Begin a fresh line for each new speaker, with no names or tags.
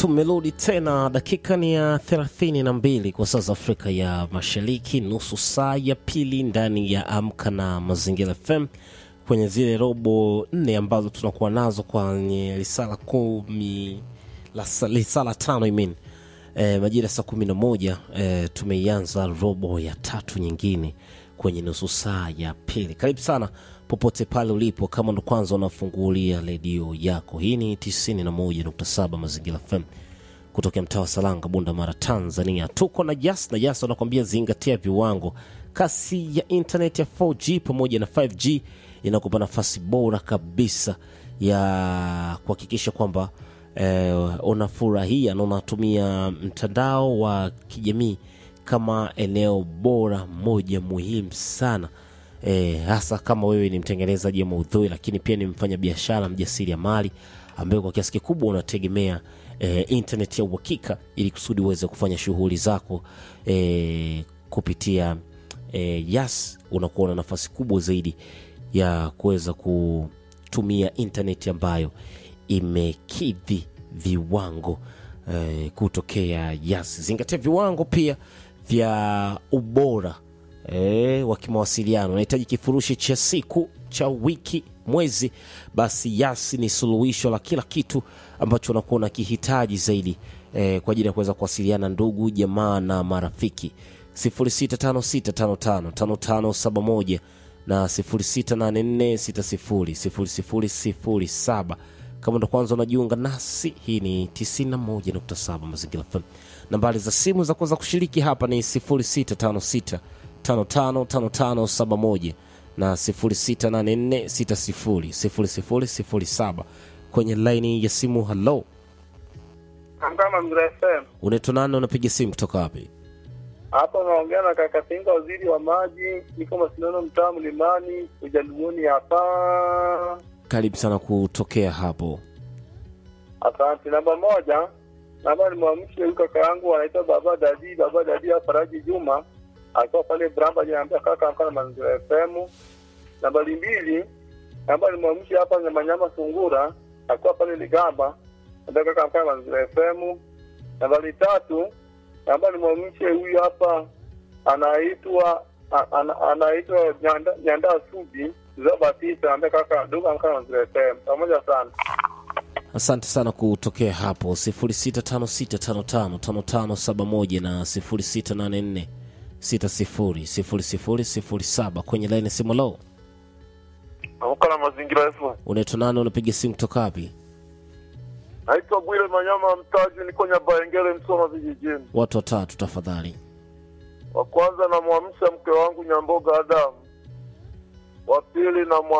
tumerudi tena, dakika ni ya thelathini na mbili kwa saa za Afrika ya Mashariki, nusu saa ya pili ndani ya Amka na Mazingira FM kwenye zile robo nne ambazo tunakuwa nazo kwenye risala kumi la- risala tano I mean. E, majira saa kumi na moja e, tumeianza robo ya tatu nyingine kwenye nusu saa ya pili. Karibu sana popote pale ulipo, kama ndo kwanza unafungulia redio yako. Hii ni 91.7 Mazingira FM kutokea mtaa wa Salanga, Bunda Mara, Tanzania. Tuko na Jas na Jas wanakuambia zingatia viwango. Kasi ya internet ya 4G pamoja na 5G inakupa nafasi bora kabisa ya kuhakikisha kwamba eh, unafurahia na unatumia mtandao wa kijamii kama eneo bora moja muhimu sana e, hasa kama wewe ni mtengenezaji wa maudhui lakini pia ni mfanya biashara mjasiriamali ambaye kwa kiasi kikubwa unategemea e, internet ya uhakika ili kusudi uweze kufanya shughuli zako e, kupitia e, yas unakuwa na nafasi kubwa zaidi ya kuweza kutumia internet ambayo imekidhi viwango eh, kutokea yas zingatia viwango pia vya ubora eh, wa kimawasiliano unahitaji kifurushi cha siku cha wiki mwezi basi yas ni suluhisho la kila kitu ambacho unakuwa unakihitaji zaidi eh, kwa ajili ya kuweza kuwasiliana ndugu jamaa na marafiki 0656555571 na 0684600007 kama ndo kwanza unajiunga nasi hii ni 91.7 mazingira FM nambari za simu za kuweza kushiriki hapa ni 0656 555571 na 0684600007 kwenye laini ya simu halo
Kama Mzee FM
unaitwa nani unapiga simu kutoka wapi
hapa unaongea na kaka Pinga, waziri wa maji, niko Masindano, mtaa Mlimani, Ujaluoni hapa.
karibu sana kutokea hapo
Asante. Namba moja, namba nimwamshe huyu kaka yangu anaitwa Baba Dadi, Baba Dadi ya Faraji Juma akiwa pale Bramba, jinaambia kaka amka na Mazingira FM. Nambari mbili, namba nimwamshe hapa Nyamanyama Sungura akiwa pale Ligamba, naambia kaka amka na Mazingira FM. Nambari tatu, namba nimwamshe huyu hapa anaitwa a- ana- anaitwa Nyanda- Nyandaa Subi Zao Batista, naambia kaka duka amka na Mazingira FM. Pamoja sana.
asante sana kutokea hapo 0656555571 na 0684600007 kwenye laini ya simu lo
Amka na Mazingira FM.
unaitwa nani unapiga simu kutoka wapi
Naitwa Bwile Manyama Mtaji, niko Nyabaengele, Msoma vijijini.
watu watatu tafadhali
Wa kwanza namwamsha mke wangu Nyamboga Adamu, wa pili namwa